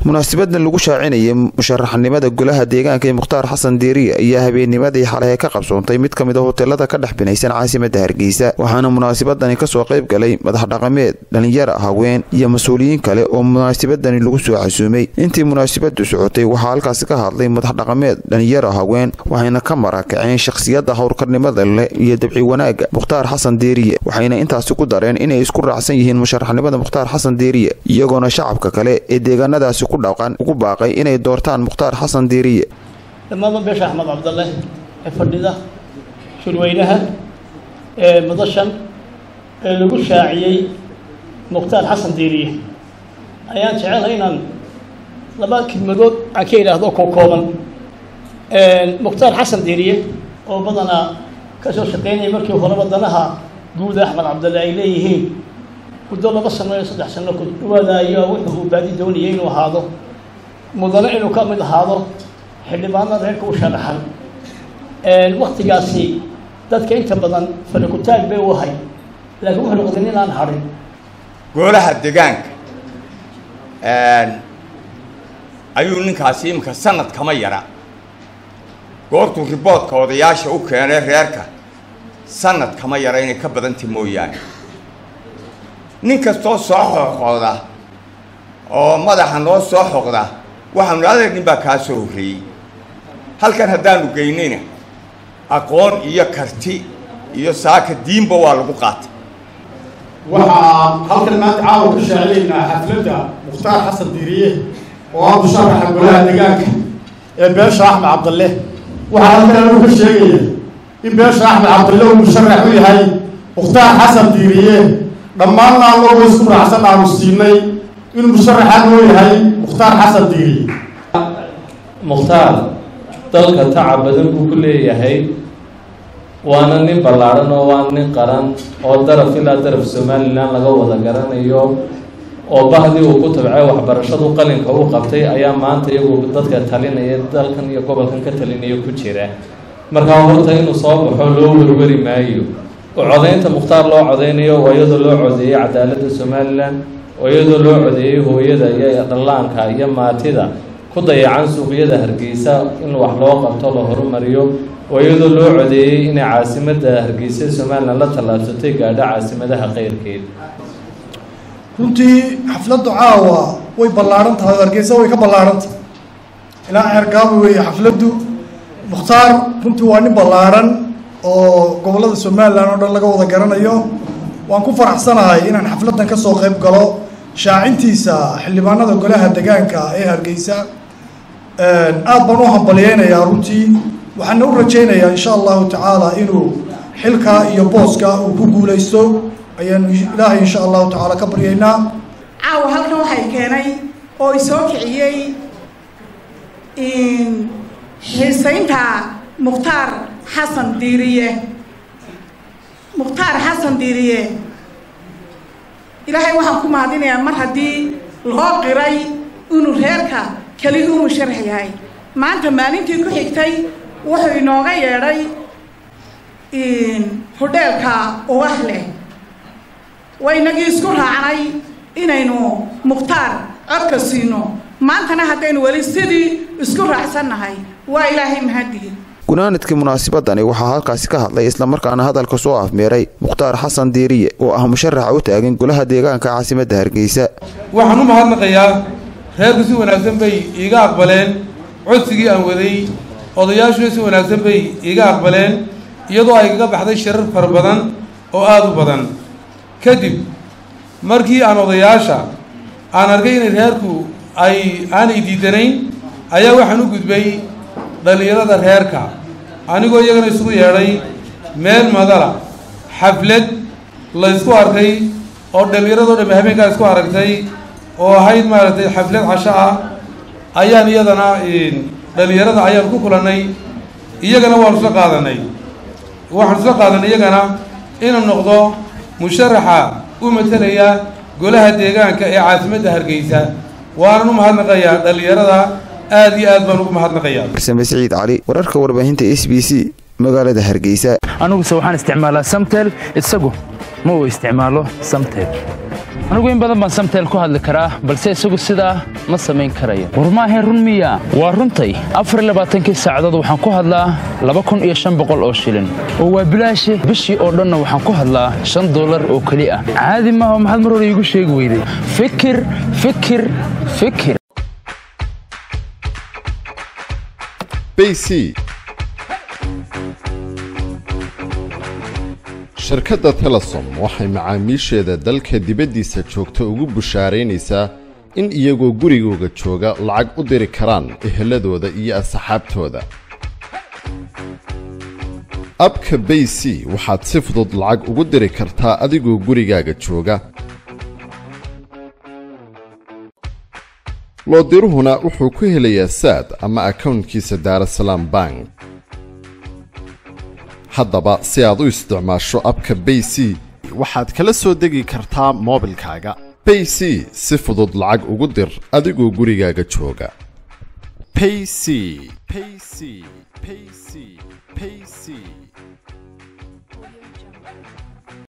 munaasibadan lagu shaacinayay musharaxnimada golaha deegaanka ee mukhtaar xasan diiriye ayaa habeennimadii xalay ka qabsoontay mid ka mid a hoteelada ka dhex binaysan caasimada hargeysa waxaana munaasibadani kasoo qayb galay madax dhaqameed dhalinyara haween iyo mas-uuliyiin kale oo munaasibadani lagu soo casuumay intii munaasibadu socotay waxaa halkaasi ka hadlay madax dhaqameed dhalinyara haween waxayna ka marakaceen shakhsiyadda howrkarnimada leh iyo dabci wanaaga mukhtaar xasan diiriye waxayna intaasi ku dareen inay isku raacsan yihiin musharaxnimada mukhtaar xasan diiriye iyagoona shacabka kale ee deegaanadaasi ku dhaqan ugu baaqay inay doortaan mukhtaar xasan diiriye dhammaanba beesha axmed cabdalle ee fadhida shirweynaha ee madashan ee lagu shaaciyey mukhtaar xasan diiriye ayaan jecelahay inaan laba kelmadood aan ka idhaahdo ko kooban mukhtaar xasan diiriye oo badanaa ka soo shaqeynaya markii horeba danaha guud axmed cabdalle ay leeyihiin muddo laba sano iyo saddex sano ku dhawaada ayaa wuxuu uu baadi doonayay inuu ahaado mudane inuu ka mid ahaado xildhibaanada reerka u sharaxan waktigaasi dadka inta badan farakutaag bay u ahay laakiin wuxuu noqday nin aan hadhin golaha degaanka ayuu ninkaasi iminka sanad kama yara goortuu riboodka odayaasha u keenay reerka sanad kama yara inay ka badanta mooyaane nin kastoo soo xoqooda oo madaxa noo soo xoqda waxaanu adeer nin baa kaa soo horreeyey halkan haddaanu geynayna aqoon iyo karti iyo saaka diinba waa lagu qaatay waxaa halkan maanta caawa ku shaacinaynaa xafladda mukhtaar xasan diiriye oo ah musharaxa golaha deegaanka ee beesha axmed cabdalle waxaa halkan anigu ka sheegaya in beesha axmed cabdalle uu musharax u yahay mukhtaar xasan diiriye dhammaanna anagoo isku raacsan aanu siinay inuu musharaxaan noo yahay mukhtaar xasan diiriye mukhtaar dalka tacab badan buu ku leeyahay waana nin ballaadhan oo waa nin qaran oo daraf ilaa daraf somalilan laga wada garanayo oo bahdii uu ku tabcay waxbarashadu qalinka u qabtay ayaa maanta iyagu dadka talinaya dalkan iyo gobolkan ka talinaya ku jira markaa horta inuu soo baxo loo werweri maayo oo codaynta mukhtaar loo codaynayo oo iyadoo loo codeeyey cadaaladda somalilan oo iyadoo loo codeeyey hooyada iyo dhallaanka iyo maatida ku dayacan suuqyada hargeysa in wax loo qabto la horumariyo oo iyadoo loo codeeyey inay caasimadda hargeysa somalilan la tallaabsatay gaadho caasimadaha keyrkeed runtii xafladdu caawa way ballaadhan tahay oo hargeysa way ka ballaadhan tahay ilaa ceergaaba weeye xafladdu mukhtaar runtii waa nin ballaadhan oo gobollada somalilan oo dhan laga wada garanayo waan ku faraxsanahay inaan xafladdan ka soo qayb galo shaacintiisa xildhibaanada golaha degaanka ee hargeysa aad baan u hambalyeynayaa runtii waxaana u rajaynayaa insha allahu tacaala inuu xilka iyo booska uu ku guulaysto ayaanu ilaahay insha allahu tacaala ka baryaynaa caawa halkan waxay keenay oo isoo kiciyey xiisaynta mukhtaar xasan diiriye mukhtaar xasan diiriye ilaahay waxaan ku mahadinayaa mar haddii loo qiray inuu reerka keligii u musharax yahay maanta maalintii ku xigtay wuxuu inooga yeedhay hodheelka ubax leh waynagii isku raacnay inaynu mukhtaar codka siino maantana haddaynu weli sidii isku raacsannahay waa ilaahay mahadii gunaanadkii munaasibadani waxaa halkaasi ka hadlay islamarkaana hadalka soo afmeeray mukhtaar xasan diiriye oo ah musharaxa u taagan golaha deegaanka caasimadda hargeysa waxaan u mahadnaqayaa reerku si wanaagsan bay iiga aqbaleen codsigii aan waday odayaashuna si wanaagsan bay iiga aqbaleen iyadoo ay kaga baxday shirar fara badan oo aada u badan kadib markii aan odayaasha aan arkay inay reerku ay aanay diidanayn ayaa waxaan u gudbay dhallinyarada reerka anigoo iyagana isugu yeedhay meel madala xaflad la ysku arkay oo dhallinyaradoo dhamme habeenkaa isku aragtay oo ahayd maaragtay xaflad casho ah ayaan iyadana dhallinyarada ayaan ku kulannay iyagana waanu isla qaadanay waxaan isla qaadanay iyagana inuu noqdo musharaxa u matalaya golaha deegaanka ee caasimadda hargeysa waanan u mahadnaqayaa dhallinyarada aad iyo aad baan ugu mahadnaqayaa farsame siciid cali wararka warbaahinta s b c magaalada hargeysa aniguse waxaan isticmaalaa samtel isagu ma uu isticmaalo samtel anigu in badan baan samtel ku hadli karaa balse isagu sidaa ma samayn karayo war maahayn run miya waa runtay afarlabaaatankii saacadood waxaan ku hadlaa laba kun iyo shan boqol oo shilin oo waa bilaashe bishii oo dhanna waxaan ku hadlaa shan dollar oo keli ah caadi maaha maxaad mar hore iigu sheegi weyday fikir fikir fikir bc shirkadda telesom waxay macaamiisheeda dalka dibaddiisa joogta ugu bushaaraynaysaa in iyagoo gurigooga jooga lacag u diri karaan eheladooda iyo asxaabtooda abka bay c waxaad si fudud lacag ugu diri kartaa adigoo gurigaaga jooga loodiruhuna wuxuu ku helayaa saad ama akownkiisa daarasalaam bank haddaba si aad u isticmaasho abka bay c waxaad kala soo degi kartaa moobilkaaga bay c si fudud lacag ugu dir adigoo gurigaaga jooga payc payc payc payc